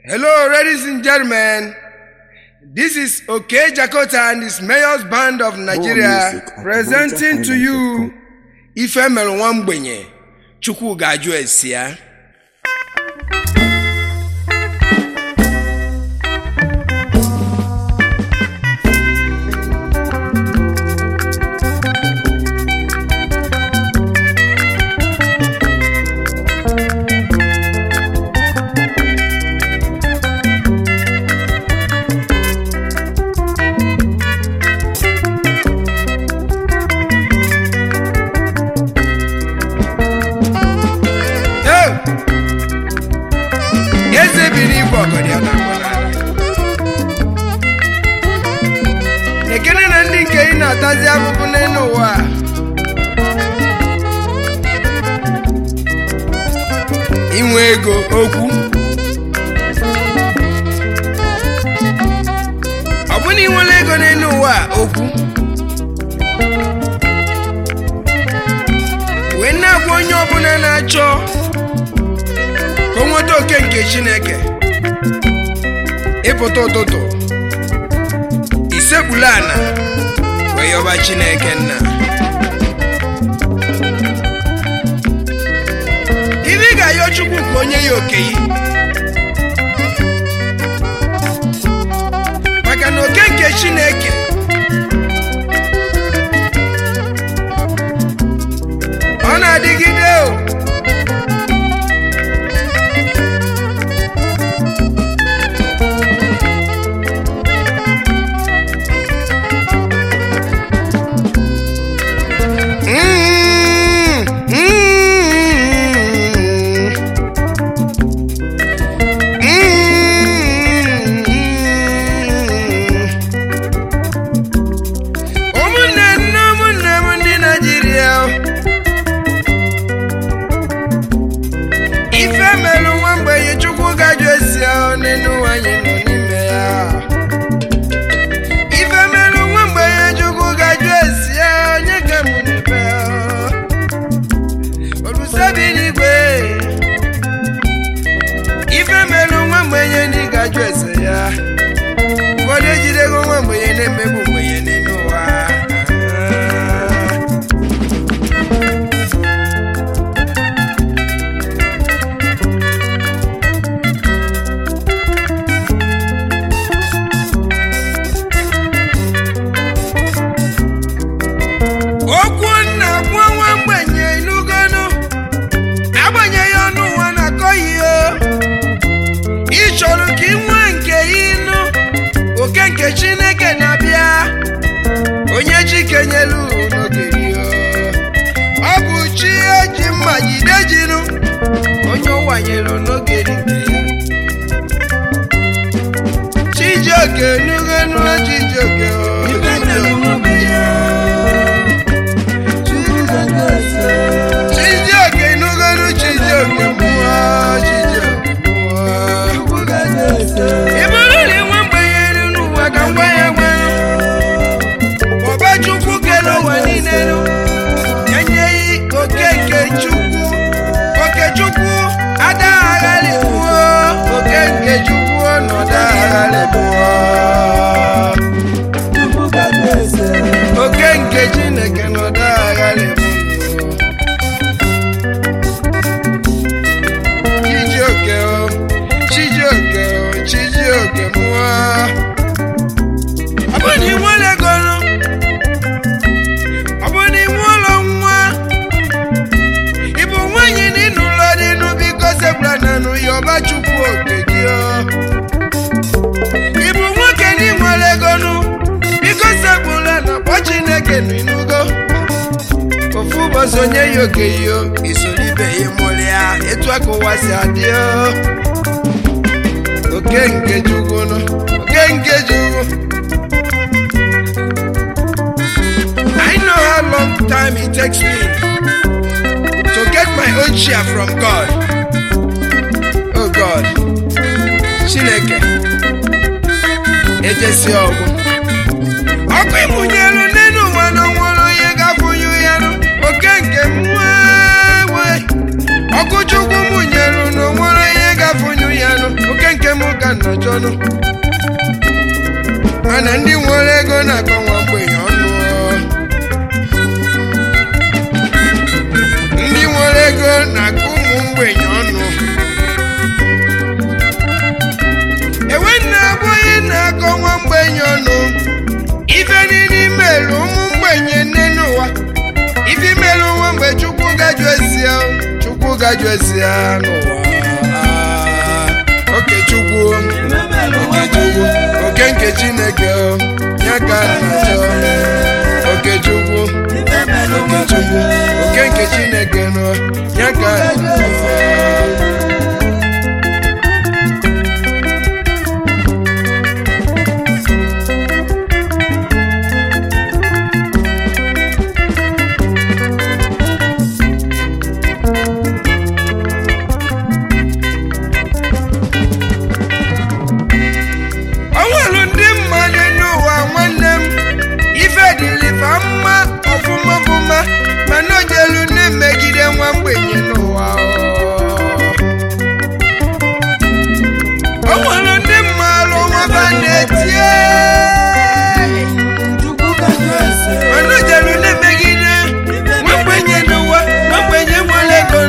Hello, ladies and gentlemen. This is OK Jakota and his mayor's band of Nigeria music at presenting to you MojaHighlife.com. Ife mere nwa mgbenye Chukwu ga-ajụ esi ya. Yo! Eze bi n'igwe ọgọdị ọ na-akpọ n'ala. Ekene na ndị nke ị na-atazi ahụhụ n'elu ụwa a. inwe ego okwu ọ bụ na inwere ego n'elu ụwa a, okwu wee na-agwa onye ọbụla na-achọ ka o nweta oke nke chineke ịpụta ụtụtụ isekpula ana wee yọba chineke nna ibe ị ga-ayọ chukwu ka onye ya oke yi maka na oke nke chineke ọ na-adịgide o Mm, mm, mm. ụmụnne nne ụmụnne m ndị naijiria ife melụ nwa mgbenye chukwu gajụ esi ahụ n'elu anyị nọ n'ime ya ife melụ nwa mgbenye chukwu gajụ esi ahụ onye ka mụ n'ebe olusebi n'igwe ife melụ nwa mgbenye ndị gajụ ese ya ụfọdụ ejidego nwa mgbenye na-emegbu mgbenye n'elu ụwa Ah. okwu nna gbuo nwa mgbenye inugonu agbanyeghị ọnụ ụwa na-akọghị o ị chọrọ ka ị nwee nke ịnụ oke nke chineke na-abịa onye chikenyelu n'oge gị o. ọ bụ chi eji mma jide jinụ onye ụwanyelu n'oge dị nke ya chijioke nugonu chijioke o. chijioke nugonu chijioke mmụọ chijioke mmụọ ị bụrụ na inwe mgbenye elu n'ụwa ka ngwa ya gwa ọba chukwu kere ụwa niile nụ enyeghị oke nke chukwu oke chukwu adagharị gbuo oke nke chukwu ọnọdụ agharị gbuo oke nke chineke nọdụ agharị gbuo chijioke o chijioke o chijioke mụọ ọ bụrụ na ị nwere ego nụ ọ bụrụ na ị nwe ụlọ nwa ị bụ nwaanyị na ịnụ ụlọ dị nụ biko segbula na nụ ya ọba chukwu oke gị o ị bụ nwoke na ị nwere ego nụ biko segbula na kpọ chineke nụ ịnụgo ofu ụbọchị onye ya oke yo isoro ibe ya mụrụ ya etu aka ụwa si adị o oke nke chukwu nụ oke nke chukwu I know how long time it takes me to get my own share from God. Oh God, Chineke, ejesi ọgwụ. Ọkụ ịmụnyelu n'elu ụwa na nwere onye ga-afụnyu ya nụ. oke nke nwa nwe. Ọkụ Chukwu mụnyelu na onwere onye ga-afụnyu ya nụ. oke nke m nnọchọnụ mana ndị nwere ego na-akọ nwa mgbenye ọnụ ndị nwere ego na-akọ ụmụ mgbenye ọnụ enwe na-abụghị na-akọ nwa mgbenye ọnụ ife niile imerụ ụmụ mgbenye nne n'ụwa ife imerụ nwa mgbe chukwu gaju ezi ya chukwu gaju ezi ya n'ụwa oke chukwu oke chukwu oke nke chineke o, ya ka a na-achọ oke chukwu oke chukwu oke nke chineke nọ ya ka a na-achọ o nwere ndị mmadụ n'ụwa nwanne m ife dịlifa mma ọfụma ọfụma mana o jelu na-emegide nwa mgbenye n'ụwa o nwere ndị mmadụ nwaba na-etie mana o jelu na-emegide nwa mgbenye n'ụwa nwa mgbenye nwere ego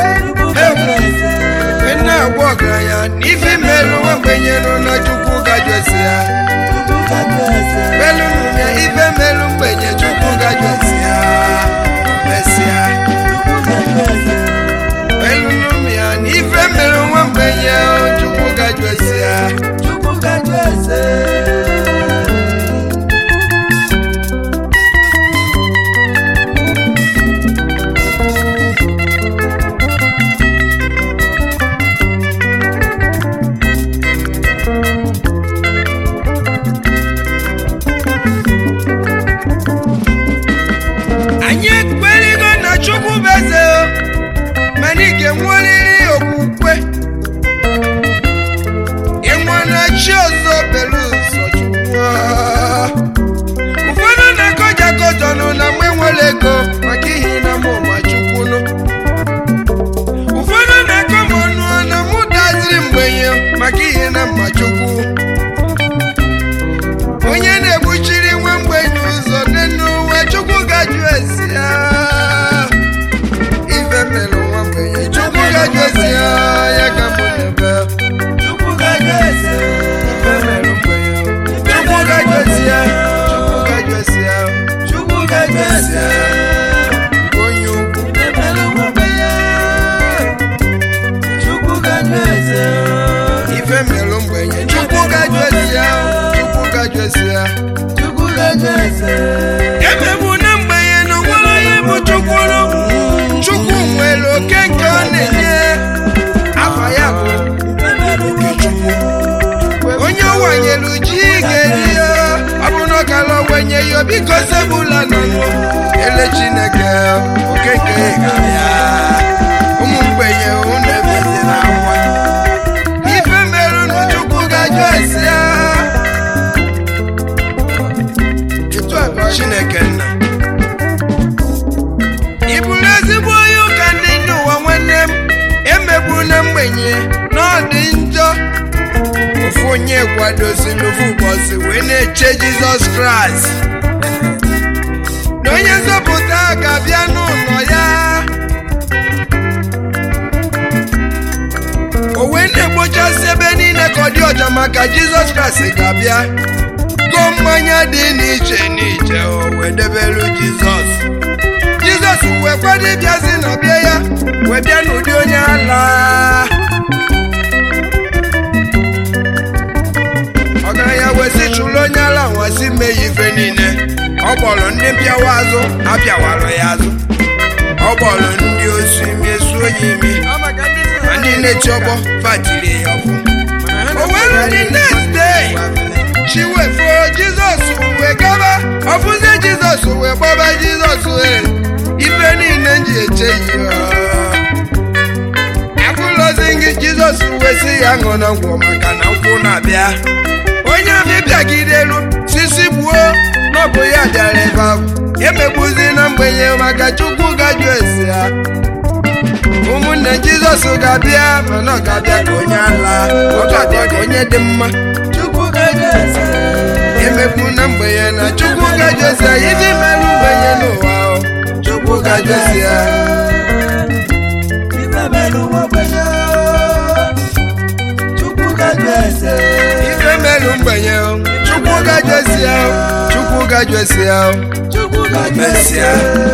na-agwa ọgaranya na ife merụ nwa mgbenye nọ na chukwu gajụesi ya melụnụ ya ife merụ mgbenye chukwu gajụesi ya mesịa melụnụ ya na ife merụ nwa mgbenye chukwu gajụesi ya anyị ekpeligo na chukwu bụ eze o, mana ị ga-enwerịrị okwukwe ịnwa na chi ọzọ belu ụzọ chukwu ụfọdụ na-akọja akọjọnụ na mgbe nwere ego maka ihi na mụ ma chukwu nụ ụfọdụ na-akọ m ọnụ na mụ daziri mgbenye maka ihe na mma chukwu onye na-egbuchiri nwa mgbenye ụzọ n'elu ụwa chukwu gaju esi ya ife mere nwa mgbenye chukwu gaju esi ya ya ka mụ na-ebe ife mere mgbenye chukwu gaju esi ya chukwu gaju esi ya esi ya onye ukwu ife mere mgbenye chukwu gaju esi ya chukwu gaju esi ya emegbu na mgbenye na nwere onye bụ chukwu nụ. chukwu nwere oke nke ọ na-enye afa ya bụ Okechukwu. onye ọ wanyere ji ga-eri ya ọ bụ na ọ kara wenye ya biko sebụla nọnụ ele chineke oke nke ga-abịa ụmụ mgbenye unu ebezila akwa ife merụ na chukwu gajụ esi ya etu a bụ chineke nna ị bụrụ ezigbo onye ụka ndị ndị ụwa nwanne m emegburu na mgbenye na ọ dị njọ ofu onye kwadoziri ofu ụbọchị wee na-eche jizọs kraịst na onye nzọpụta ga-abịa n'ụlọ ya o wee na-ekpochasị ebe niile ka ọ dị ọcha maka jizọs kraịst ga-abịa go mmanya dị n'iche n'iche o wee debelu jizọs jizọs wee kwado ịbịazi na bịa ya wee bịa n'ụdị onye ala ọgaranya wee sị chụrụ onye ala nwasị mee ya ife niile ọ kpọrọ ndị mpịawa azụ apịawara ya azụ ọ kpọrọ ndị osu imi esuo ya imi ma ndị na-echi ọgbọ fatiri ya ọfụ o were ndị next day chi wee foo jizọs wee gaba ọfụzi jizọs wee gbaba jizọs wee ife niile m ji eche ya agụlọzi gị jizọs wee sị ya ṅụ na ngwọ maka na nkwụ na-abịa onye ahụ bịagidelu sisi gbuo n'ọbụ ya bịara ebe ahụ emegbuzi na mgbenye maka chukwu gaju esi ya ụmụnne jizọs ga-abịa mana ọ ga-abịa ka onye ala ọ ga-abịa ka onye ogbenye dị mma emekpu na mgbenye na chukwu gajụ esi ya ibi mere mgbenye n'ụwa o. chukwu gajụ esi ya ife melu mgbenye o. chukwu gajụ esi ya o. chukwu gajụ esi ya o. mesịa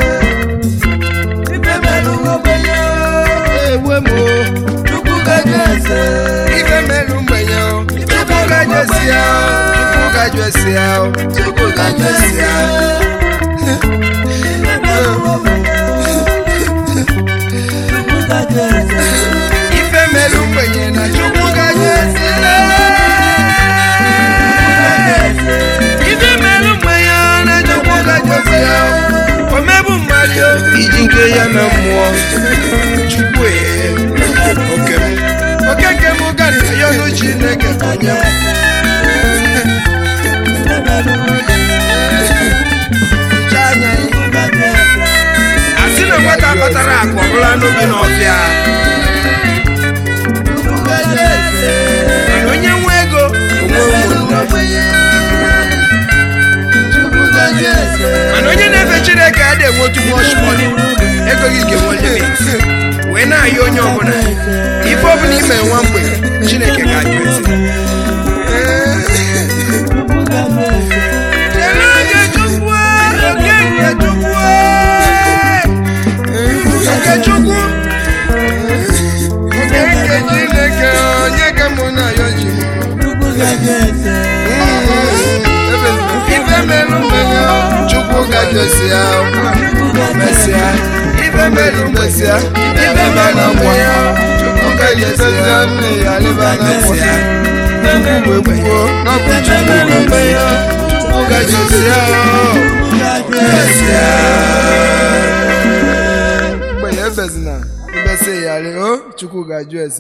egbe m o. ife melu mgbenye o. chukwu gajụ esi ya o. chukwu gajụ esi ya o. chukwu gajụ esi ya ife melu mgbenye na chukwu gajụ esi ya ife melu mgbenye na chukwu gajụ esi ya o. omebu mmadụ o, iji nke ya na mmụọ chukwu ee oke m oke nke m gara ya ọnụ chineke onye Hichaa anya ya. asị na nwata kpatara akụ ọbụla n'obi n'ọfịa mana onye nwe ego onwe ụmụnne mana onye na-efe chineke adịghị enwe otu much money ego gị ga-enwe limit wee na-ayọ onye ọbụla ife ọbụla ime nwa mgbe chineke ga-ajụ ezi Chere oge Chukwu, oge nke Chukwu, oge Chukwu, oge nke Chineke, onye ka mụ na-ayọ ji ife merụ mmenye Chukwu ga-ajọsịa mesịa ife merụ mesịa ife merụ mmenye Chukwu ga-ajọsịa mesịa Chukwu wee kwuo n'ọbụ Chukwu ga-emenya Chukwu ga-ajọsịa mesịa mgbe ya ebezina ibesi ya o Chukwu ga-ajụ ese